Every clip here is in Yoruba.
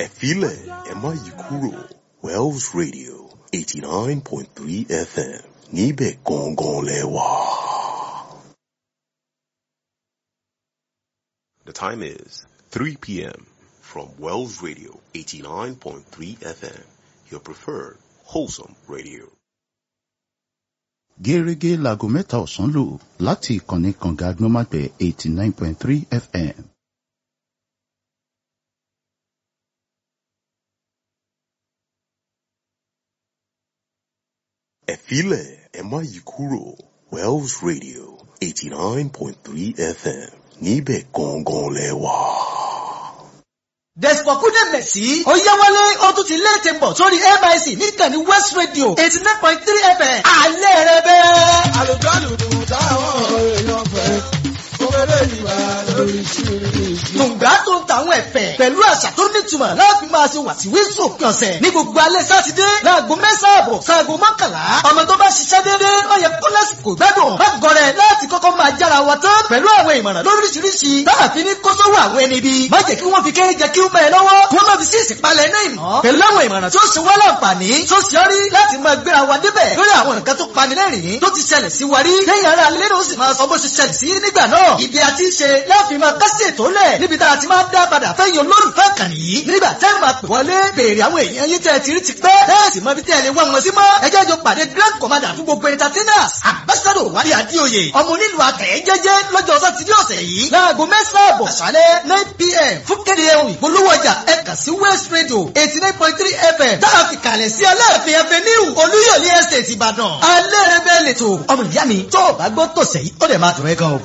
Ẹ̀fílẹ̀ ẹ má yí kúrò Wells Radio eighty nine point three FM níbẹ̀ gangan lẹ wà. The time is 3 p.m. from Wells Radio 89.3 FM, your preferred wholesome radio. gẹ́gẹ́ láago mẹ́ta ọ̀sán lò láti ìkànnì kànga agbọ́nmágbẹ̀ eighty nine point three fm. Ẹ̀fílẹ̀ ẹ má yí kúrò Wells Radio 89.3 FM níbẹ̀ gangan lẹ wà. Dẹ̀sìpọ̀kúndé Mẹ̀sí. Ó yá wálé ó tún ti léètè bọ̀ sórí MIC níkànnì West Radio eighty nine point three FM. Alẹ́ rẹ bẹ́ẹ̀. àlùjọ àlùdùn táwọn èèyàn fẹ́ kókéré ìwà lórí ṣíríṣí. Tùǹgbà tó ń tàwọn ẹ̀fẹ̀ pẹ̀lú àṣà tó nítumọ̀ láti máa ṣe wàsíwísù òpin ọ̀sẹ̀ ní gbogbo alẹ́ sátidé láago mẹ́sàn-án àbọ̀ sáago mọ́kànlá. Ọmọ tó bá ṣiṣẹ́ déédéé ó yẹ kó lásìkò gbádùn. Má gọrẹ láti kọ́kọ́ máa jára wa tán pẹ̀lú àwọn ìmọ̀ràn lóríṣiríṣi. Láàfin ní kó sówó àwọn ẹni bí. Má jẹ́ kí wọ́n fi kéré jẹ kí ó mẹ́ ẹ lọ́wọ́. Kí wọ́n má fi sí ìsìnpalẹ̀ iná ìmọ̀. Pẹ̀lú àwọn ìmọ̀ràn tó ṣe wá láǹfààní. Tó ṣe ọ́ rí láti máa gbéra wa débẹ̀ lórí àwọn nǹkan tó pani lẹ́rìn-ín tó ti ṣẹlẹ̀ sí wa rí. Lẹ́yìn ara alẹ́ náà ó sì máa sọ bó ṣe ṣẹlẹ̀ sí nígbà náà. Ibi àti ṣe láàfin máa kásì ètò lẹ̀ níbi tá a ti máa dá padà fẹ́yìn olólùfẹ́ kàn yìí. Nígbà tẹ́ ẹ máa pè wọlé béèrè àwọn èèyàn yín tẹ́ ẹ ti rí ti pẹ́. Bẹ́ẹ̀ sì mọ ibi tẹ́ ẹ lè wá wọn sí mọ́. Ẹ jẹ́ jọ pàdé Grand Commander fún gbogbo entertainers. Ambassador Wálé Adéoyè. Ọmọ onílù akẹ́yẹ jẹ́jẹ́ lọ́jọ́ sátidé ọ̀sẹ̀ yìí. Láago mẹ́sàn-án àbọ̀ àṣálẹ́ nine pm fún kéde ohun ìpolówó ọjà ẹ kàn sí West Radio eighty nine point three FM. Tá a fi kalẹ̀ sí Aláàfin Avenue Olúyọ̀lé Estate Ìbàdàn. Alẹ́ rẹ bẹ́ẹ̀ lè tò. Ọmọ ìyá mi tó o bá gbọ́ tòsẹ̀ yìí ó dẹ̀ máa dùn ẹ́ gan o.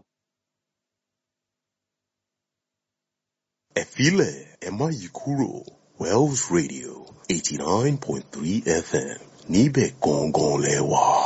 Ẹ̀fílẹ̀ ẹ má yí kúrò Wells Radio 89.3 FM níbẹ̀ gangan lẹ wà.